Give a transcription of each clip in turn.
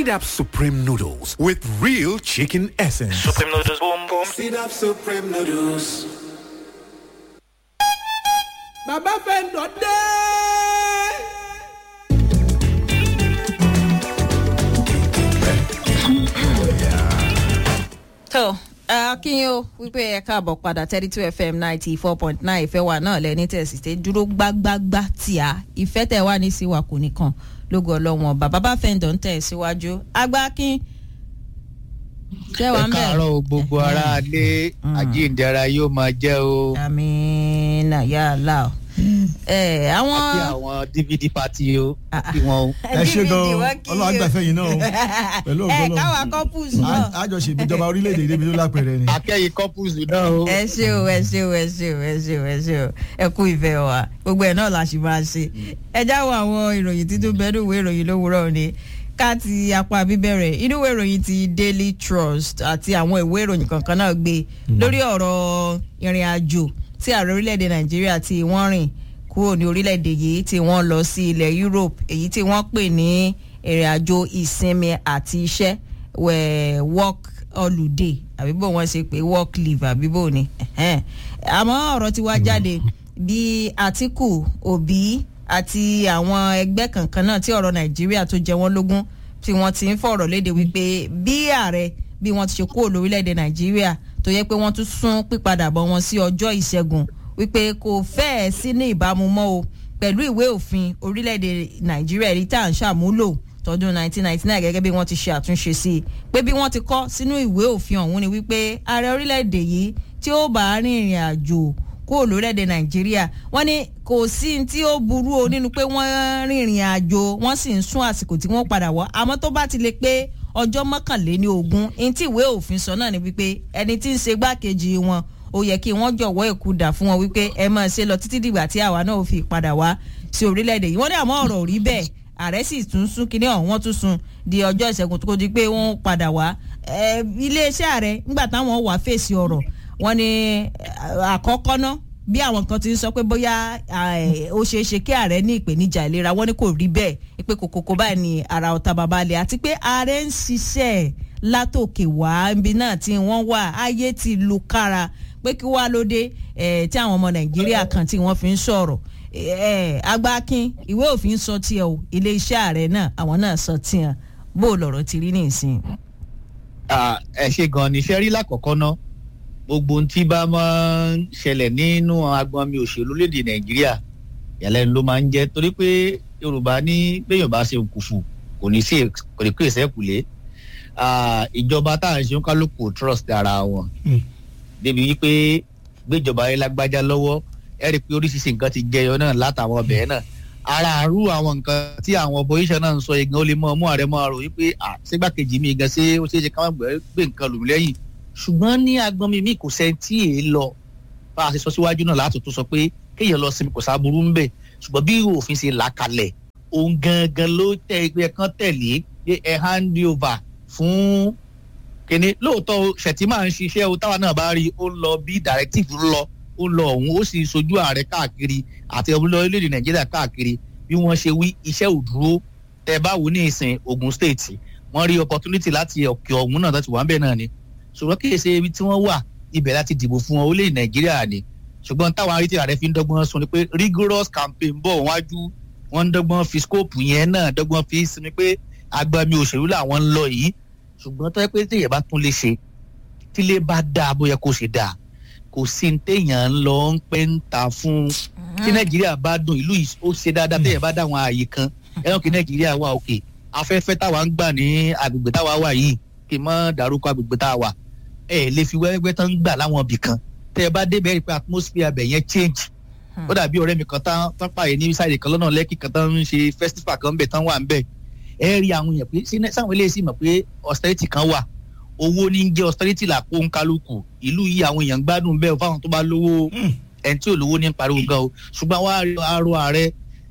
Seed Up Supreme Noodles with real chicken essence. Supreme noodles, boom boom. Seed Up Supreme Noodles. bàbá fẹ́ǹdọ̀ dé. tó akínyìn o wípé ẹ káàbọ̀ padà thirty two fm ninety four point nine ìfẹ́ wa náà lẹ́ni tẹ̀sí tẹ́ dúró gbágbágbá tí a ìfẹ́ tẹ̀ wá ní sí wa kò nìkan lógo ọlọ́wọ́n bàbá bá fẹ́ǹdọ̀ ń tẹ̀ síwájú agbákin jẹ́ wa ẹ ń bẹ̀. káàárọ̀ o, gbogbo ara lé àjíǹde ara yóò máa jẹ́ o amina yàrá o. ẹ àwọn. àti àwọn dvd party o Ah, ah. kí wọn o. ẹ ṣe gan DVD o wọ́n kí ọlọ́run o. àgbàfẹ́ yìí náà o pẹ̀lú ẹ ògbọ́n káwa couples náà. àjọṣe ìjọba orílẹ̀-èdè débi tó lápẹ̀rẹ̀ ni. akẹ́yìn couples náà o. ẹ ṣe o ẹ ṣe o ẹ ṣe o ẹ ṣe o ẹ ṣe o ẹ kú ìfẹ́ wa gbogbo ẹ̀ náà la ṣì máa ṣe ẹ jáwọ́ àwọn ìròyìn títún bẹ́ẹ̀ ìwé ìròyìn lówùúrọ̀ ni ká ti apá bíbẹ̀rẹ̀ inú ìwé ìròyìn ti daily trust àti àwọn ìwé ìròyìn kankan náà gbé lórí ọ̀rọ̀ ìrìn àjò tí ààrẹ orílẹ̀-èdè nàìjíríà tí wọ́n rìn kúrò ní orílẹ̀-èdè yìí tí wọ́n lọ sí ilẹ̀ europe èyí tí wọ́n pè ní ìrìn àjò ìsinmi àti iṣẹ́ wẹ̀ work holiday àbí bó wọ́n ṣe pé work leave àbí bó ni ẹ̀hẹ́n. àmọ́ ọ̀rọ̀ ti wá jáde bí àtìkù òbí àti àwọn ẹgbẹ́ kankan náà tí ọ̀rọ̀ nàìjíríà tó jẹ wọ́n lógún tí wọ́n ti ń fọ̀rọ̀ léde wípé bí ààrẹ bí wọ́n ti ṣe kúrò lórílẹ̀‐èdè nàìjíríà tó yẹ pé wọ́n tún sún pípadàbọ̀ wọn sí ọjọ́ ìṣẹ́gun wípé kò fẹ́ẹ̀ sí ní ìbámu mọ́ o pẹ̀lú ìwé òfin orílẹ̀‐èdè nàìjíríà èyí tá à ń ṣàmúlò tọdún 1999 gẹ́gẹ́ bí wọ́n ti ṣe àtúnṣe sí i pé bí wọ́n ti kọ́ sínú ìwé òfin ọ̀hún ni wípé ààrẹ orílẹ̀‐èdè yìí tí ó bá rin ìrìn àjò kúrò lórílẹ̀‐èdè nàìjíríà wọ́n ní kò sí ní tí ó burú o nínú pé wọ́n rìnrìn àjò wọ́n sì ń sún àsìkò tí wọ́n padà wọ́ àmọ́ tó bá ti lè pé ọjọ́ mọ́kànléní ogún ní tí ìwé òfin sọ náà ni wípé ẹni tí ń ṣe gbákejì wọn ó yẹ kí wọ́n jọ̀wọ́ ìkúdà fún wọn wípé ẹ máa ṣe lọ títí dìgbà tí àwa náà ó fi padà wá sí orílẹ̀-èdè yìí wọ́n ní àmọ́ ọ̀rọ̀ ò rí bẹ́ẹ̀ ààrẹ sì tún sún kínní ọ̀hún wọ́n tún sún di ọjọ́ ìṣẹ́gun tó di pé wọ́n padà wá Ẹ, iléeṣẹ́ ààrẹ nígbà táwọn wà fèsì ọ̀rọ̀ wọ́n ní eh, àkọ́kọ́ ná bí àwọn kan ti ń sọ pé bóyá eh, ó ṣeé ṣe kí ààrẹ ní ìpèníjà ìlera wọ́n ní kò rí bẹ́ẹ̀ pé kòkòkò báyìí ni ara ọ̀tá babalẹ̀ àti pé ààrẹ ń ṣiṣẹ́ látòkè wá ibi náà tí wọ́n wà ayé ti lu kára pé kí wàá lóde eh, tí àwọn ọmọ nàìjíríà kan tí wọ́n fi ń sọ̀rọ̀ eh, agbákin ìwé òfin sọ tiẹ̀ o iléeṣẹ́ ààrẹ náà àwọn náà sọ tiẹ̀ bó o lọ̀rọ̀ ti rí nìsín. Ah, ẹ ṣe gan ni iṣẹ́ rí lákọ̀ọ́kọ́ ná gbogbo ohun tí bá máa ń ṣẹlẹ̀ nínú agbọn mi òṣèlú léde nàìjíríà ìyàlẹ́nu ló máa ń jẹ́ torí pé yorùbá ní béèyàn bá ṣe kùfù kò ní sí kò ní kú ìṣẹ́kùlé Ah, ìjọba tá à ń ṣe ń kálukú trust ara wọn débi wípé gbéjọba yẹn lágbájá lọ́wọ́ ẹ rí i pé oríṣiríṣi nǹkan ti jẹyọ náà látàwọn ọbẹ̀ náà ara àrú àwọn nǹkan tí àwọn opposition náà ń sọ igan ó lè mọ ọmú ààrẹ máa rò wípé à sígbàkejì mi gan ṣé ó ṣeé ṣe ká má gbé gbé nǹkan lù mí lẹ́yìn ṣùgbọ́n ní agbọ́n mi mi kò sẹ́ni tí èé lọ bá a ṣe sọ síwájú náà láti tún sọ pé kéèyàn lọ sinmi kò sáburú ń bẹ̀ ṣùgbọ́n bí òfin ṣe là kalẹ̀ òun gangan ló tẹ ẹgbẹ́ kan tẹ̀lé pé ẹ hand over fún kíní lóòótọ́ o, Shettima ń ṣiṣẹ́ o táwa náà bá rí i ó ń lọ bí directive ń lọ ó ń lọ ọ̀hún ó sì sojú ààrẹ káàkiri àti ọmọlẹ orílẹ̀-èdè nàìjíríà káàkiri bí wọ́n ṣe wí iṣẹ́ ò dúró tẹ bá wò ní ìsìn Ogun State wọ́n rí opportunity láti òkè ọ̀hún náà láti wà ń bẹ̀ náà ni ṣùgbọ́n kì í ṣe ibi tí wọ́n wà ibẹ̀ láti dìbò fún wọn orílẹ̀ nàìjíríà ni ṣùgbọ́n táwọn arí tí ààrẹ fi ń dọ́gbọ́n sọ ni pé rigorous campaign bọ̀ wájú wọ́n ń dọ́gbọ́n fi scope yẹn náà dọ́gbọ́n fi sinmi pé agbami òṣèlú làwọn ń lọ yìí ṣùgbọ́n tó yẹ pé téèyàn bá tún lè ṣe tílé bá dáa bóyá kó ṣe dáa kò sí ní téèyàn ń lọ ń pẹ́ ń ta fún tí nàìjíríà bá dùn ìlú yìí ó ṣe dáadáa téèyàn bá dá àwọn ààyè kan ẹran kí nàìjíríà wà òkè afẹ́fẹ́ táwa ń gbà ní agbègbè táwa wà yìí kì í mọ́ dárúkọ agbègbè táwa wà ẹ ẹ lè fi wẹ́wẹ́ tán ń gbà láwọn ibì kan tẹ́ ẹ bá débẹ̀ rí i pé atmosphere abẹ yẹn change ó dàbí ọ̀rẹ́ mi kan tán tán pààyè ní sáìdì kan lọ́nà lẹ́kì kan tán ń ṣe festival kan bẹ̀ tán wà ń bẹ̀ ẹ rí àwọn èèyàn pé sí- sáwọn eléyìí sì mọ̀ pé austerity kan wà owó ní jẹ́ austerity làpò ń kálukú ìlú yìí àwọn èèyàn ń gbádùn bẹ́ẹ̀ fáwọn tó bá lówó ẹni tí ò lówó ní pariwo gan o ṣùgbọ́n wàá rí arọ ààrẹ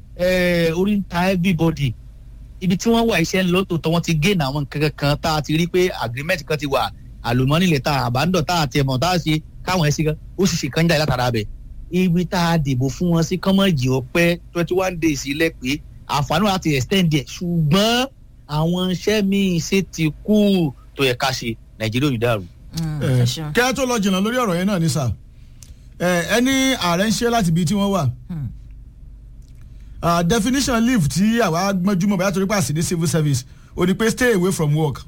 eh, orí ń ta everybody ibi tí wọ́n wà iṣẹ́ ń lọ tòótọ́ wọ́n ti gain àwọn nǹkan kan tá a ti rí pé agreement kan ti wà àlùmọ́nì lè ta àbádọ́ tá a ti ẹ̀mọ́ tá a ṣe káwọn ẹ̀ sí kan ó sì ṣe kan jáde látara bẹ̀ ibi tá a dìbò fún wọn sí kọ́mọ̀jì ọpẹ́ twenty one days ilẹ̀ pé àǹfààní wa ti extend ẹ̀ ṣùgbọ́n àwọn iṣẹ́ míì sì ti kú tó yẹ ká ṣe nàìjíríà ò ní dàrú. Mm, ẹ ẹ ṣeun. kẹ́ ẹ tó lọ jìnnà lórí ọ̀rọ̀ yẹn náà ní sà ẹ ẹni ààrẹ ń ṣe láti ibi tí wọ́n wà Hmm. Ah, definition leave tí àwa gbọ́njúmọ̀ bóyá torí pàṣẹ ní civil service ò ní pé stay away from work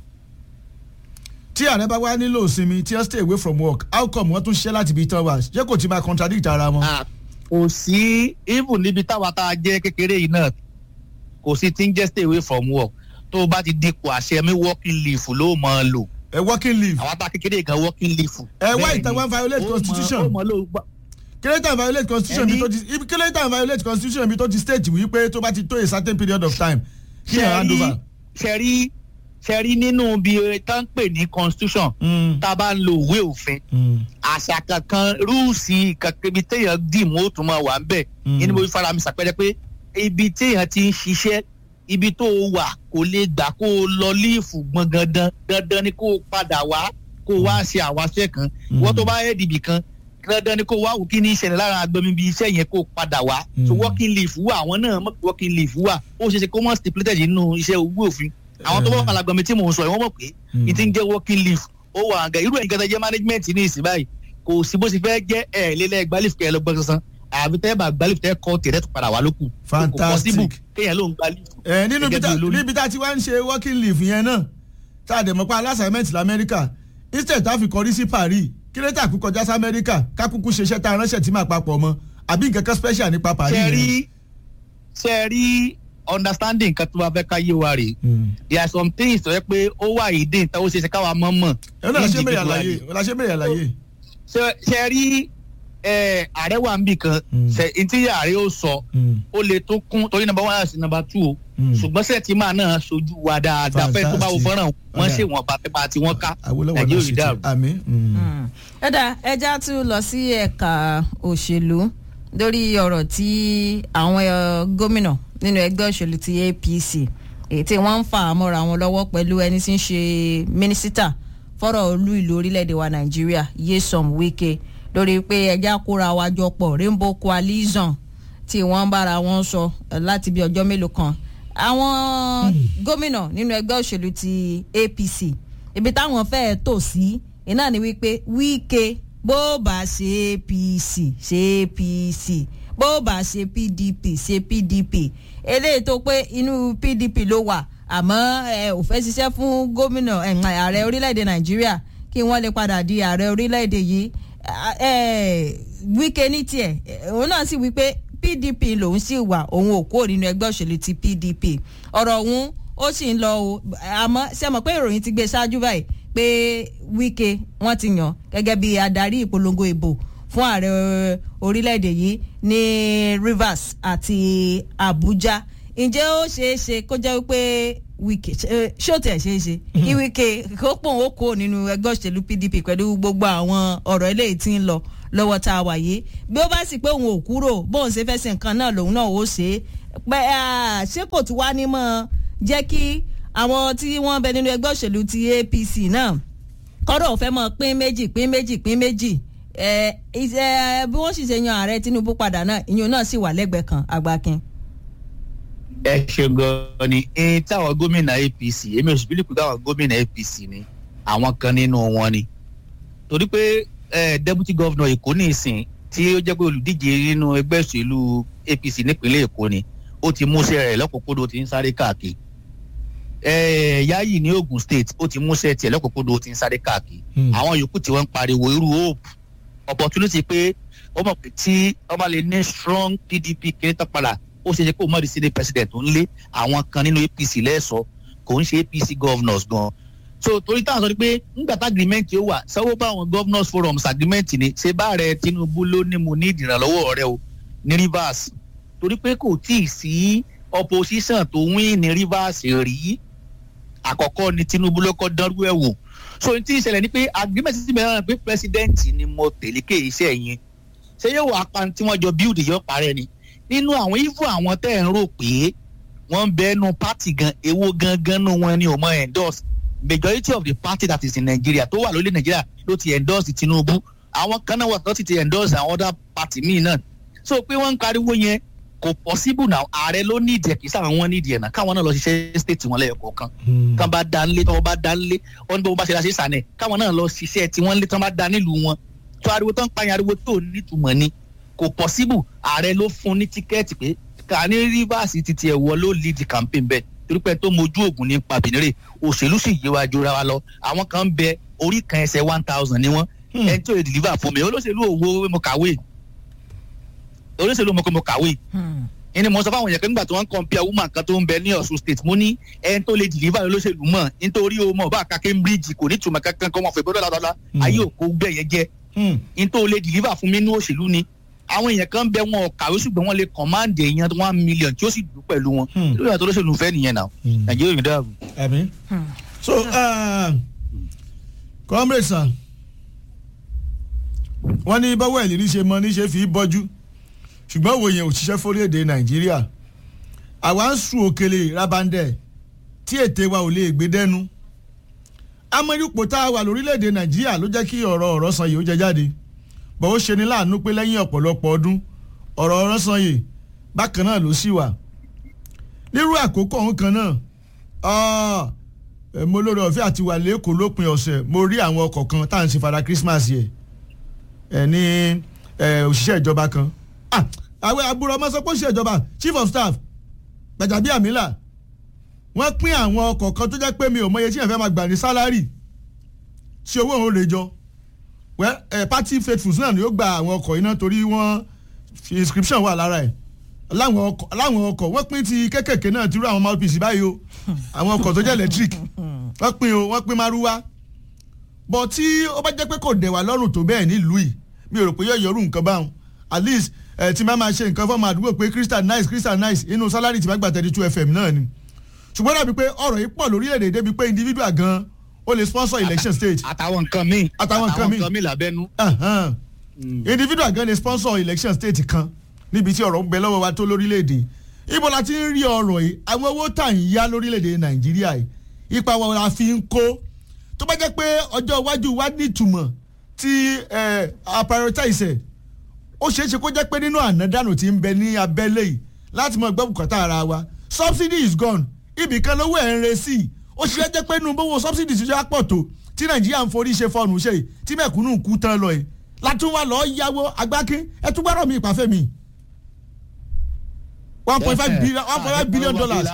tí ààrẹ bá wá nílò ìsinmi tí wọ́n stay away from work how come wọ́n tún ṣiṣẹ́ láti ibi tí wọ́n wà ṣé kò ti máa contradict ara wọn. Ah, kò sí even níbi táwa tá a jẹ́ kékeré yìí náà kò sí tí ń jẹ́ stay away from work tó o bá ti dípò àṣẹ mi working leave ló máa lò ẹ working leave àwa tá a kékeré gan working leave. Ẹ wá Bẹ́ẹ̀ni, ìtàn wá violate ó mọ- constitution. ó mọ ló gbà- kílẹ̀tà violate constitution Ẹni- bí tó ti ibi kílẹ̀tà violate constitution bí tó ti state wí pé tó bá ti tó a certain period of time kí ẹ̀ hand over. ṣẹ̀rí ṣẹ̀rí nínú bí tá ń pè ní constitution Mm, tá a bá ń lo ìwé òfin mm, àṣà kankan rúùsì kankan ibi téèyàn dì mú ó tún máa wà ń bẹ̀ Mm. yìí ni mo fi fara mi ṣàpẹẹrẹ pé ibi téèyàn ti ń ṣiṣẹ́ ibi tó o wà kò lè gbà kó o lọ líìfù gbọ̀ngàn dandan dandan ni kó o padà wá kó o wá ṣe àwáṣẹ́ kan wọ́n tó bá yẹ dìbì kan dandan ni kó o wá wò kí ní ìṣẹ̀lẹ̀ lára agbẹ̀mí bí iṣẹ́ yẹn kó o padà wá so Mm. working leave wà àwọn náà mọ̀ pé working leave wà ó ṣeé ṣe kó wọ́n stipulated nínú iṣẹ́ owó òfin àwọn tó bá wà lágbẹ̀mí tí mò ń sọ yìí wọ́n mọ̀ pé Mm. ní ti ń jẹ́ working leave ó wà àga irú ẹ̀yin kẹta jẹ́ management ní ìsìn báyìí kò sí bó ṣe fẹ́ jẹ́ ẹ̀ lélẹ̀ gbalif kẹ́ ẹ lọ gbọ́ sọ́sán àbí tẹ́ bá gbalif tẹ́ kọ́ tẹ̀rẹ́ tó padà wá lókù. Fantastic. kò possible kéèyàn ló ń gbalif. ẹ nínú Gẹ́gẹ́ bí tá- bí olórí. níbi tá a ti wá ń ṣe working leave yẹn náà tá a dẹ̀ mọ́ pa aláṣàmẹ́ǹtì lamẹ́ríkà instead tá a fi kọrí sí paris kílẹ̀tà kú kọjá sí amẹ́ríkà kákúkú ṣeṣẹ́ tá a ránṣẹ́ tí máa papọ̀ mọ́ àbí nǹkan kan special nípa paris ṣe yẹn. rí ṣe rí understanding kan tó bá fẹ́ ká yé wa rè Mm. there are some things tó yẹ pé ó wà ìdí ìta ó ṣe ṣe káwa mọ́ mọ̀. ẹ náà la ṣe bẹ̀rẹ̀ individually. àlàyé la ṣe bẹ̀rẹ̀ àlàyé. ṣe ṣe rí ẹ, ààrẹ wà níbì kan Mm. ṣe ntí ààrẹ ó sọ Mm. ó lè tó kún torí number one àti number two o Mm. ṣùgbọ́n sẹ́ẹ̀tìmá náà sojú wa dáadáa fẹ́ẹ́ tó bá wo Fantastic. fọ́nrán wọn Ọ̀dà. ṣe wọn bá pẹ́pà tí wọ́n ká Awólọ́wọ̀ nàìjíríà náà ò sì ní ti dàrú. àmì. mm. Mm. ẹ dá ẹja tún lọ sí ẹ̀ka òṣèlú lórí ọ̀rọ̀ tí àwọn eh, gómìnà nínú ẹgbẹ́ òṣèlú ti apc èyí tí wọ́n ń fà á mọ́ra wọn lọ́wọ́ pẹ̀lú ẹni tí ń ṣe mínísítà fọ́rọ̀ olú ìlú orílẹ̀-èdè wa nàìjíríà Nyesom Wike lórí pé ẹja kóra wa jọ pọ̀ Rainbow Coalition tí wọ́n ń bára wọn sọ eh, láti bí ọjọ́ mélòó kan àwọn gómìnà nínú ẹgbẹ́ òṣèlú ti apc ibi táwọn fẹ́ẹ́ tò sí iná ni wípé wíkẹ́ bó bá ṣe apc ṣe apc bó bá ṣe pdp ṣe pdp eléyìí tó pé inú pdp ló wà àmọ́ ẹ ò fẹ́ ṣiṣẹ́ fún gómìnà ẹ̀, ààrẹ orílẹ̀-èdè nàìjíríà kí wọ́n lè padà di ààrẹ orílẹ̀-èdè yìí ẹ, wíkẹ́ ní tiẹ̀ ẹ, òun náà sì wípé pdp lòun sì wà òun ò kúrò nínú ẹgbẹ́ òṣèlú ti pdp ọ̀rọ̀ òun ó sì ń lọ o àmọ́ ṣe mọ̀ pé ìròyìn ti gbé ṣáájú báyìí pé wíkẹ́ wọ́n ti yàn gẹ́gẹ́ bí adarí ìpolongo ìbò fún ààrẹ orílẹ̀-èdè yìí ní rivers àti abuja ǹjẹ́ ó ṣeé ṣe kó jẹ́ wípé wíkẹ́ ṣó tẹ̀ ṣeé ṣe kí wíkẹ́ kó pòun ó kó nínú ẹgbẹ́ òṣèlú pdp pẹ̀lú gbogbo àwọn ọ̀rọ̀ eléyìí tí ń lọ lọ́wọ́ tá a wà yìí bí ó bá sì pé òun ò kúrò bóun ṣe fẹ́ ṣe nǹkan náà lòun náà ó ṣe é pé ah, ṣé kò tún wá ní mọ́ jẹ́ kí àwọn tí wọ́n bẹ nínú ẹgbẹ́ òṣèlú ti apc náà kọ́dọ̀ fẹ́ mọ́ pín méjì pín méjì pín méjì ẹ ẹ bí wọ́n sì ṣe yan ààrẹ tinubu padà náà ìyẹn náà sì wà lẹ́gbẹ̀ẹ́ kan àgbàkin. ẹ ṣe gan ni ẹni táwọn gómìnà apc èmi ò sì bí lùkù táwọn gómìnà apc ni àwọn kan nínú wọn ni torí pé eh, deputy governor èkó ní ìsìn tí ó jẹ́ pé olùdíje nínú ẹgbẹ́ òṣèlú apc nípínlẹ̀ èkó ni ó ti múṣẹ́ rẹ̀ lọ́kùnkúndùn ó ti ń sáré káàkiri eh, yayi ní ogun state ó ti múṣẹ́ tiẹ̀ lọ́kùnkúndùn ó ti ń sáré káàkiri Hmm. àwọn yòókù tí wọ́n ń pariwo irú hope opportunity pé ó mọ̀ pé tí wọ́n bá lè ní strong pdp kiri tán padà ó ṣe é ṣe kó mọ̀ sí ní president tó ń lé àwọn kan nínú apc lẹ́sọ̀ọ́ kò ń ṣe apc governors gan so torí táwọn sọ ni pé nígbà tá agreement yóò wà sanwó bá àwọn governors forums agreement ni ṣé bá rẹ tinubu ló ní mo ní ìdìrànlọ́wọ́ rẹ o ní rivers torí pé kò tí ì sí opposition tó win ní rivers rí àkọ́kọ́ ni tinubu ló kọ́ dánrú ẹ̀ wò so n tí ìṣẹ̀lẹ̀ ni pé agreement ti bẹ̀rẹ̀ náà pé president ni mo tẹ̀lé ké iṣẹ́ yẹn ṣé yóò wá pa tí wọ́n jọ build yọ parẹ́ ni nínú àwọn even àwọn tẹ́ ẹ̀ ń rò pé wọ́n ń bẹ nu party gan ewo gangan nu wọn ni ò mọ endorse majority of the party that is in nigeria tó wà lórí nigeria ló ti endorse tinubu àwọn kan náà wà tó ti ti endorse àwọn other party míì náà so pé wọ́n ń pariwo yẹn kò possible now ààrẹ ló ní ìdí ẹ̀ kì í sáwọn wọn ní ìdí ẹ̀ náà káwọn náà lọ ṣiṣẹ́ state wọn lẹ́yọ̀ kọ̀ọ̀kan kán bá dá nílé tọ́wọ́ bá dá nílé wọ́n ní bí wọ́n bá ṣe láṣẹ sànẹ̀ káwọn náà lọ ṣiṣẹ́ tí wọ́n lé tán bá dá nílùú wọn tó ariwo tán pààyàn ariwo tó nítumọ̀ ni kò possible ààrẹ ló fún ní tíkẹ́ẹ̀tì pé ká ní rivers ti tiẹ̀ wọ ló lead the campaign bẹ́ẹ̀ torí pé tó mojú ògùn ní pàbínírè òṣèlú sì yé wa jura wa lọ àwọn kan ń bẹ orí kan ẹsẹ̀ one thousand ni wọ́n ẹni tí ò lè deliver fún mi olóṣèlú òwò mo kàwé olóṣèlú mo kò mo kàwé ẹni mo sọ fáwọn èèyàn kan nígbà tí wọ́n ń compare woman kan tó ń bẹ ní ọ̀ṣun state mo ní ẹni tó lè deliver olóṣèlú mọ̀ nítorí o mọ̀ bá a ka cambridge kò ní tùmọ̀ kankan kọ́ wọn fẹ́ gbọ́dọ̀ lọ́dọ́lá ayé òkú gbẹ̀yẹ jẹ́ ní tó lè deliver fún mi ní òṣèlú ni àwọn èèyàn kan bẹ wọn kàwé ṣùgbọ́n wọ́n lè command èèyàn one million tí ó sì dùn pẹ̀lú wọn lórí àti olóṣèlú fẹ́ nìyẹn náà nàìjíríà yìí dáàbò. ẹ̀mí. so uh, comrade sir wọ́n ní báwo ẹ̀ lérí ṣe mọ níṣe fi bọ́jú ṣùgbọ́n òwò yẹn ò ṣiṣẹ́ fórílẹ̀-èdè nàìjíríà àwa ń sun òkèlè rabandẹ tí ète wa ò lè gbé dẹ́nu amẹ́ríkò tá a wà lórílẹ̀-èdè nàìjíríà ló jẹ́ kí ọ̀rọ̀ ọ̀rọ̀ san yìí ó jẹ jáde bọ̀ ó ṣe ni láàánú pé lẹ́yìn ọ̀pọ̀lọpọ̀ ọdún ọ̀rọ̀ ọ̀rọ̀ san yìí bákan náà ló sì wà nírú àkókò ọ̀hún kan náà mo lórí ọ̀fẹ́ àti wà lẹ́kọ̀ọ́ lópin ọ̀sẹ̀ mo rí àwọn ọkọ̀ kan tá à ń ṣe fara Christmas yẹ ẹ ní òṣìṣẹ́ ìjọba kan àwọn àbúrò ọmọ sọ pé òṣìṣẹ́ ìjọba chief of staff Gbajabiamila wọ́n pín àwọn ọkọ̀ kan tó jẹ́ pé mi ò mọye tí yẹn fẹ́ máa gbà ní sálárì tí owó òun rè jọ well ẹ party faithfuls náà ni ó gba àwọn ọkọ̀ iná torí wọ́n fi inscription wà lára ẹ̀ láwọn ọkọ̀ láwọn ọkọ̀ wọ́n pín ti kékèké náà ti rú àwọn mouthpiece báyìí o àwọn ọkọ̀ tó jẹ́ electric wọ́n pín o wọ́n pín márúwá bọ̀ tí ó bá jẹ́ pé kò dẹ̀ wá lọ́rùn tó bẹ́ẹ̀ nílùú yìí mi ò rò pé yóò yọrù nǹkan báwọn at least ẹ ti máa máa ṣe nǹkan fọ́ọ̀mù àdúgbò pé crystal nice crystal nice inú salary ti máa gbà thirty two fm náà ni ṣùgbọ́n dàbí pé ọ̀rọ̀ yìí pọ̀ lórílẹ̀‐èdè débi pé individual gan ó lè sponsor election stage. àtàwọn nǹkan míì àtàwọn nǹkan míì àtàwọn nǹkan míì lábẹ́nú. individual gan lè sponsor election state kan níbi tí ọ̀rọ̀ ń bẹ lọ́wọ́ wa tó lórílẹ̀‐èdè ibo la ti ń rí ọ̀rọ̀ yìí àwọn owó tà ń yá lórílẹ̀‐èdè nàìjíríà yìí ipa wa la fi ń kó tó bá jẹ́ pé ọjọ́ iwájú wa nítumọ̀ tí a prioritize ẹ̀ ó ṣeé ṣe kó jẹ́ pé nínú ànádànù tí ń bẹ ní abẹ́lé yìí láti mọ gbọ́ bùkátà ara wa subsidy is gone ibì kan lówó ẹ̀ ń re sí i ó ṣe jẹ́ pé nínú bówó subsidy ti ṣe pọ̀ tó tí nàìjíríà ń forí ṣe fọ́ọ̀nù ṣe yìí tí mẹ̀kúnnù kú tán lọ yìí látún wá lọ́ọ́ yáwó agbákin ẹ tún gbọ́dọ̀ mi ìpàfẹ́ mi one point five billion one point five billion dollars.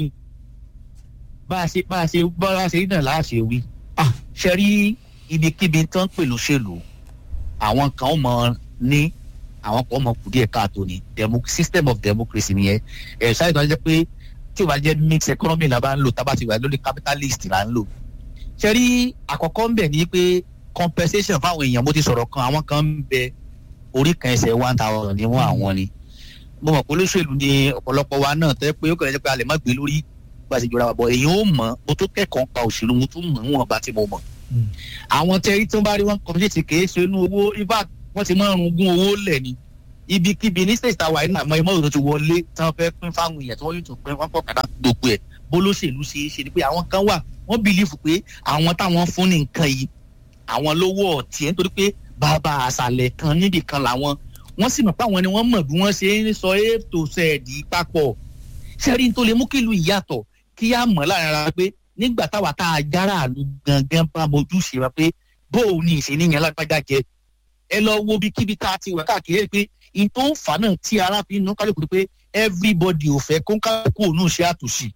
bá a ṣe bá a ṣe bá a ṣe náà láṣẹ wí ṣe rí ibikíbi tán pẹ̀lú ṣèlú àwọn kan mọ̀ ní àwọn kan mọ̀ kù díẹ̀ káàtó ni system of democracy nìyẹn ẹ̀ ṣáà ìtọ́jú jẹ́ pé tí o bá jẹ́ mixed economy la bá ń lò tá a bá ti wà lórí capitalist la ń lò. ṣe rí àkọ́kọ́ ń bẹ̀ ní pé compensation fáwọn èèyàn mo ti sọ̀rọ̀ kan àwọn kan ń bẹ orí kan ẹsẹ̀ one thousand ní wọ́n àwọn ni. mo mọ̀ pé olóṣèlú ni ọ̀pọ̀lọpọ̀ wa náà tẹ́ pé ó kàn jẹ́ pé a lè má gbé lórí bá a ṣe jọra bọ̀ èyí ó mọ̀ mo tó kẹ́kọ̀ọ́ pa òṣèlú mo tún mọ̀ níwọ̀n bá tí mo mọ̀. àwọn tẹ́rí tó bá rí wọn compensate kì í ṣe inú owó ifá wọ́n ti máa ń rungún owó lẹ̀ ni ibikíbi ní state tower iná àmọ́ ìmọ̀ òdòdó ti wọlé tí wọ́n fẹ́ pín fáwọn èèyàn tí wọ́n yóò tún pín wọ́n pọ̀ kàdá gbogbo ẹ̀ bólóṣèlú ṣe é ṣe ni pé àwọn kan wà wọ́n bìlífù pé àwọn táwọn fún ní nǹkan yìí àwọn lówó ọ̀tí ẹ̀ nítorí pé bàbá àṣàlẹ̀ kan níbì kan làwọn wọ́n sì mọ̀ pé àwọn ni wọ́n mọ̀ bí wọ́n ṣe ń sọ ètò sẹ́ẹ̀dì papọ̀ sẹ́rí tó lè mú kí ìlú ìyàtọ̀ kí á mọ̀ láàrin ara pé nígbà táwa tá a jára àlù gangan bá mojú ṣe wa pé bóò ní ìṣèníyàn lágbájá jẹ ẹ lọ wo bí kíbi tá a ti wà káàkiri pé in tó ń fà náà tí ara fi ń nú kálukú pé everybody ò fẹ́ kó ń kálukú òun ṣe àtúnṣe.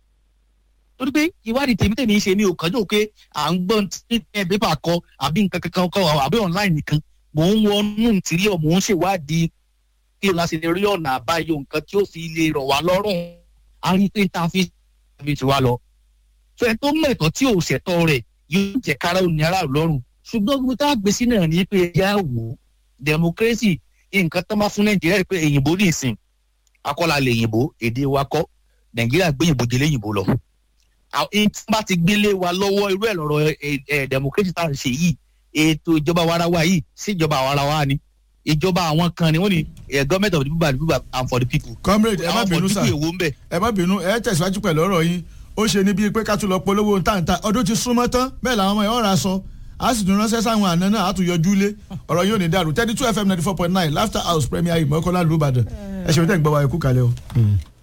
torí pé ìwádìí tèmi tèmi ń ṣe mi ò kánjú pé à ń gbọ́n tí ẹ pépà kọ àbí nǹkan kankan kọ àbí online nìkan mò ń wọnú ìtìrí ọ̀ mò ń ṣèwádìí kí la ṣe lè rí ọ̀nà àbáyọ nǹkan tí ó fi lè rọ̀ wá lọ́rùn a rí pé tá a fi fi ti wá lọ. sọ ẹ tó mẹ̀tọ́ tí ò ṣẹ̀tọ́ rẹ̀ yóò jẹ́ kára òní aráàlú lọ́rùn ṣùgbọ́n gbogbo tá a gbèsè náà ní pé ẹ̀yà wò democracy nǹkan tó máa fún nàìjíríà pé èyìnbó ní ìsìn akọ́la lè yìnbó èdè wa kọ́ nàìjíríà gbé yìnbó jẹlé yìnbó lọ. àwọn tí bá ti gbélé wa lọ́wọ́ irú ẹ̀ lọ́rọ̀ democracy tá à ń ṣe yìí ètò ìjọba warawa yìí sí ìjọba warawa ni ìjọba àwọn kan ni wọ́n ní government of the people by the people and for the people. comrade ẹ má bínú sá àwọn for the people èwo ń bẹ̀. ẹ má bínú ẹ tẹ̀síwájú pẹ̀lú ọ̀rọ̀ yín ó ṣe ní bíi pé ká tún lọ polówó ntàntà ọdún ti súnmọ́ tán bẹ́ẹ̀ làwọn ọmọ ẹ̀ ọ̀rà sọ a sì tún ránṣẹ́ sáwọn àna náà a tún yọjú lé ọ̀rọ̀ yóò ní dàrú thirty two fm ninety four point nine laughter house premier ìmọ̀kànlá lùbàdàn ẹ ṣeun tẹ́ ń gbọ́ wa ẹ kú kalẹ̀ o.